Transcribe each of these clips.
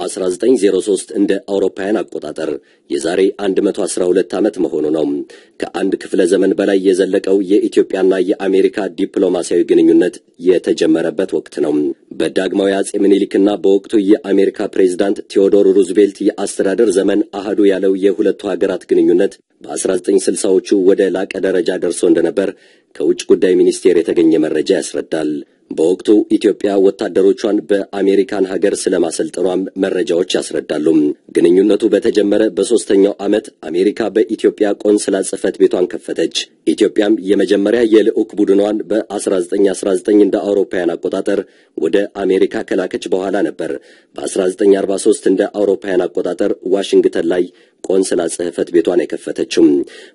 1903 እንደ አውሮፓውያን አቆጣጠር የዛሬ 112 ዓመት መሆኑ ነው። ከአንድ ክፍለ ዘመን በላይ የዘለቀው የኢትዮጵያና የአሜሪካ ዲፕሎማሲያዊ ግንኙነት የተጀመረበት ወቅት ነው። በዳግማዊ አጼ ምኒልክና በወቅቱ የአሜሪካ ፕሬዝዳንት ቴዎዶር ሩዝቬልት የአስተዳደር ዘመን አህዱ ያለው የሁለቱ ሀገራት ግንኙነት በ1960ዎቹ ወደ ላቀ ደረጃ ደርሶ እንደነበር ከውጭ ጉዳይ ሚኒስቴር የተገኘ መረጃ ያስረዳል። በወቅቱ ኢትዮጵያ ወታደሮቿን በአሜሪካን ሀገር ስለማሰልጠኗም መረጃዎች ያስረዳሉ። ግንኙነቱ በተጀመረ በሦስተኛው ዓመት አሜሪካ በኢትዮጵያ ቆንስላ ጽሕፈት ቤቷን ከፈተች። ኢትዮጵያም የመጀመሪያ የልዑክ ቡድኗን በ1919 እንደ አውሮፓውያን አቆጣጠር ወደ አሜሪካ ከላከች በኋላ ነበር በ1943 እንደ አውሮፓውያን አቆጣጠር ዋሽንግተን ላይ ቆንስላ ጽሕፈት ቤቷን የከፈተችው።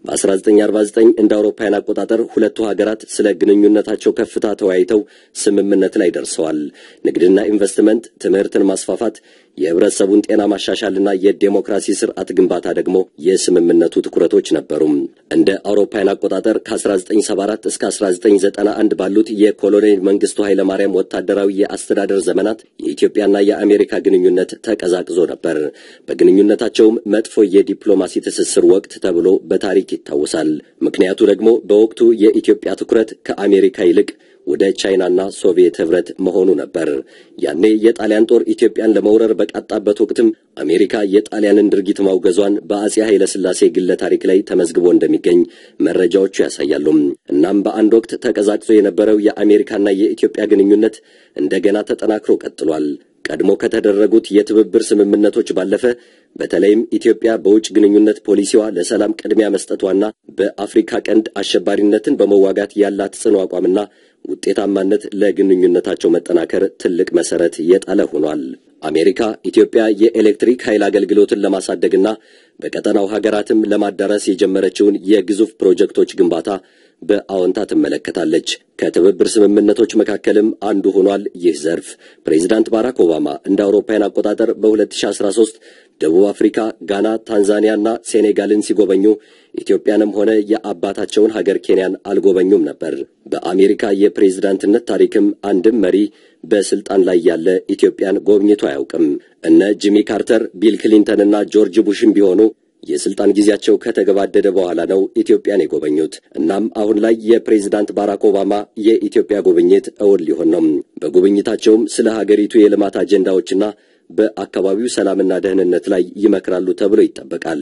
በ1949 እንደ አውሮፓውያን አቆጣጠር ሁለቱ ሀገራት ስለ ግንኙነታቸው ከፍታ ተወያይተው ስምምነት ላይ ደርሰዋል። ንግድና ኢንቨስትመንት፣ ትምህርትን ማስፋፋት፣ የህብረተሰቡን ጤና ማሻሻልና የዴሞክራሲ ስርዓት ግንባታ ደግሞ የስምምነቱ ትኩረቶች ነበሩ። እንደ አውሮፓውያን አቆጣጠር ከ1974 እስከ 1991 ባሉት የኮሎኔል መንግስቱ ኃይለማርያም ወታደራዊ የአስተዳደር ዘመናት የኢትዮጵያና የአሜሪካ ግንኙነት ተቀዛቅዞ ነበር። በግንኙነታቸውም መጥፎ የዲፕሎማሲ ትስስር ወቅት ተብሎ በታሪክ ይታወሳል። ምክንያቱ ደግሞ በወቅቱ የኢትዮጵያ ትኩረት ከአሜሪካ ይልቅ ወደ ቻይናና ሶቪየት ህብረት መሆኑ ነበር። ያኔ የጣሊያን ጦር ኢትዮጵያን ለመውረር በቃጣበት ወቅትም አሜሪካ የጣሊያንን ድርጊት ማውገዟን በአጼ ኃይለ ሥላሴ ግለ ታሪክ ላይ ተመዝግቦ እንደሚገኝ መረጃዎቹ ያሳያሉ። እናም በአንድ ወቅት ተቀዛቅዞ የነበረው የአሜሪካና የኢትዮጵያ ግንኙነት እንደገና ተጠናክሮ ቀጥሏል። ቀድሞ ከተደረጉት የትብብር ስምምነቶች ባለፈ በተለይም ኢትዮጵያ በውጭ ግንኙነት ፖሊሲዋ ለሰላም ቅድሚያ መስጠቷና በአፍሪካ ቀንድ አሸባሪነትን በመዋጋት ያላት ጽኑ አቋምና ውጤታማነት ለግንኙነታቸው መጠናከር ትልቅ መሰረት የጣለ ሆኗል። አሜሪካ ኢትዮጵያ የኤሌክትሪክ ኃይል አገልግሎትን ለማሳደግና በቀጠናው ሀገራትም ለማዳረስ የጀመረችውን የግዙፍ ፕሮጀክቶች ግንባታ በአዎንታ ትመለከታለች። ከትብብር ስምምነቶች መካከልም አንዱ ሆኗል ይህ ዘርፍ። ፕሬዚዳንት ባራክ ኦባማ እንደ አውሮፓውያን አቆጣጠር በ2013 ደቡብ አፍሪካ፣ ጋና፣ ታንዛኒያና ሴኔጋልን ሲጎበኙ ኢትዮጵያንም ሆነ የአባታቸውን ሀገር ኬንያን አልጎበኙም ነበር። በአሜሪካ የፕሬዝዳንትነት ታሪክም አንድም መሪ በስልጣን ላይ ያለ ኢትዮጵያን ጎብኝቶ አያውቅም። እነ ጂሚ ካርተር፣ ቢል ክሊንተንና ጆርጅ ቡሽም ቢሆኑ የስልጣን ጊዜያቸው ከተገባደደ በኋላ ነው ኢትዮጵያን የጎበኙት። እናም አሁን ላይ የፕሬዝዳንት ባራክ ኦባማ የኢትዮጵያ ጉብኝት እውን ሊሆን ነው። በጉብኝታቸውም ስለ ሀገሪቱ የልማት አጀንዳዎችና በአካባቢው ሰላምና ደህንነት ላይ ይመክራሉ ተብሎ ይጠበቃል።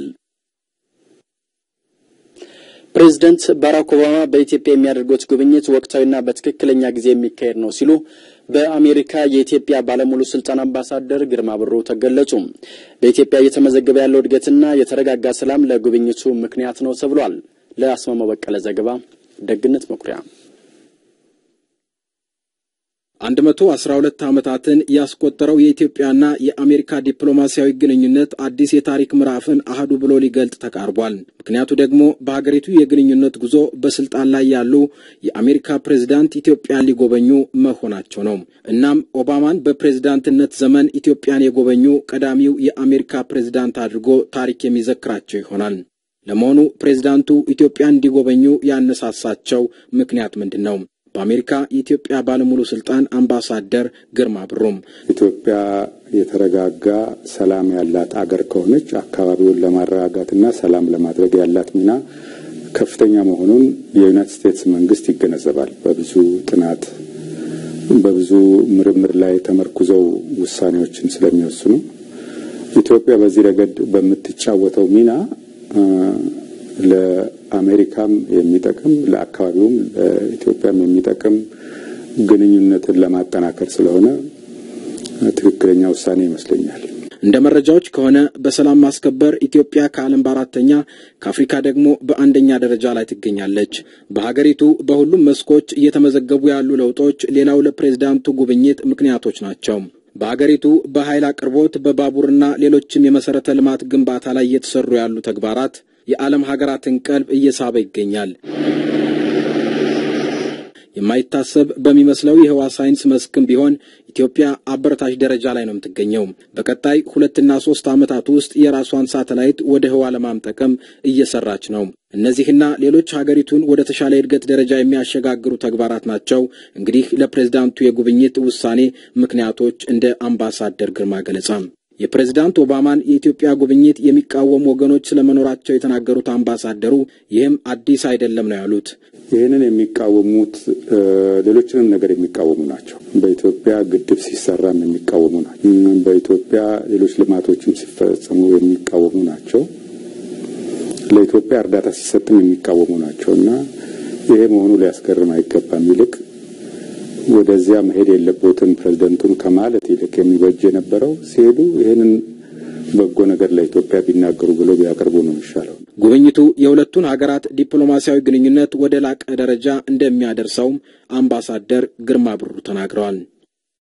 ፕሬዚደንት ባራክ ኦባማ በኢትዮጵያ የሚያደርጉት ጉብኝት ወቅታዊና በትክክለኛ ጊዜ የሚካሄድ ነው ሲሉ በአሜሪካ የኢትዮጵያ ባለሙሉ ስልጣን አምባሳደር ግርማ ብሩ ተገለጹ። በኢትዮጵያ እየተመዘገበ ያለው እድገትና የተረጋጋ ሰላም ለጉብኝቱ ምክንያት ነው ተብሏል። ለአስማማው በቀለ ዘገባ ደግነት መኩሪያ አንድ መቶ አስራ ሁለት ዓመታትን ያስቆጠረው የኢትዮጵያና የአሜሪካ ዲፕሎማሲያዊ ግንኙነት አዲስ የታሪክ ምዕራፍን አህዱ ብሎ ሊገልጥ ተቃርቧል። ምክንያቱ ደግሞ በሀገሪቱ የግንኙነት ጉዞ በስልጣን ላይ ያሉ የአሜሪካ ፕሬዝዳንት ኢትዮጵያን ሊጎበኙ መሆናቸው ነው። እናም ኦባማን በፕሬዝዳንትነት ዘመን ኢትዮጵያን የጎበኙ ቀዳሚው የአሜሪካ ፕሬዝዳንት አድርጎ ታሪክ የሚዘክራቸው ይሆናል። ለመሆኑ ፕሬዝዳንቱ ኢትዮጵያን እንዲጎበኙ ያነሳሳቸው ምክንያት ምንድን ነው? በአሜሪካ የኢትዮጵያ ባለሙሉ ስልጣን አምባሳደር ግርማ ብሩም ኢትዮጵያ የተረጋጋ ሰላም ያላት አገር ከሆነች አካባቢውን ለማረጋጋትና ሰላም ለማድረግ ያላት ሚና ከፍተኛ መሆኑን የዩናይትድ ስቴትስ መንግስት ይገነዘባል። በብዙ ጥናት በብዙ ምርምር ላይ ተመርኩዘው ውሳኔዎችን ስለሚወስኑ ኢትዮጵያ በዚህ ረገድ በምትጫወተው ሚና ለአሜሪካም የሚጠቅም ለአካባቢውም ለኢትዮጵያም የሚጠቅም ግንኙነትን ለማጠናከር ስለሆነ ትክክለኛ ውሳኔ ይመስለኛል። እንደ መረጃዎች ከሆነ በሰላም ማስከበር ኢትዮጵያ ከዓለም በአራተኛ ከአፍሪካ ደግሞ በአንደኛ ደረጃ ላይ ትገኛለች። በሀገሪቱ በሁሉም መስኮች እየተመዘገቡ ያሉ ለውጦች ሌላው ለፕሬዝዳንቱ ጉብኝት ምክንያቶች ናቸው። በሀገሪቱ በኃይል አቅርቦት፣ በባቡርና ሌሎችም የመሰረተ ልማት ግንባታ ላይ እየተሰሩ ያሉ ተግባራት የዓለም ሀገራትን ቀልብ እየሳበ ይገኛል። የማይታሰብ በሚመስለው የህዋ ሳይንስ መስክም ቢሆን ኢትዮጵያ አበረታች ደረጃ ላይ ነው የምትገኘው። በቀጣይ ሁለትና ሶስት ዓመታት ውስጥ የራሷን ሳተላይት ወደ ህዋ ለማምጠቅም እየሰራች ነው። እነዚህና ሌሎች ሀገሪቱን ወደ ተሻለ የእድገት ደረጃ የሚያሸጋግሩ ተግባራት ናቸው እንግዲህ ለፕሬዝዳንቱ የጉብኝት ውሳኔ ምክንያቶች እንደ አምባሳደር ግርማ ገለጻ የፕሬዝዳንት ኦባማን የኢትዮጵያ ጉብኝት የሚቃወሙ ወገኖች ስለመኖራቸው የተናገሩት አምባሳደሩ ይህም አዲስ አይደለም ነው ያሉት። ይህንን የሚቃወሙት ሌሎችንም ነገር የሚቃወሙ ናቸው። በኢትዮጵያ ግድብ ሲሰራም የሚቃወሙ ናቸው። በኢትዮጵያ ሌሎች ልማቶችም ሲፈጸሙ የሚቃወሙ ናቸው። ለኢትዮጵያ እርዳታ ሲሰጥም የሚቃወሙ ናቸው እና ይሄ መሆኑ ሊያስገርም አይገባም። ይልቅ ወደዚያ መሄድ የለቦትም ፕሬዝደንቱን ከማለት ይልቅ የሚበጅ የነበረው ሲሄዱ ይህንን በጎ ነገር ለኢትዮጵያ ቢናገሩ ብሎ ቢያቀርቡ ነው የሚሻለው። ጉብኝቱ የሁለቱን ሀገራት ዲፕሎማሲያዊ ግንኙነት ወደ ላቀ ደረጃ እንደሚያደርሰውም አምባሳደር ግርማ ብሩ ተናግረዋል።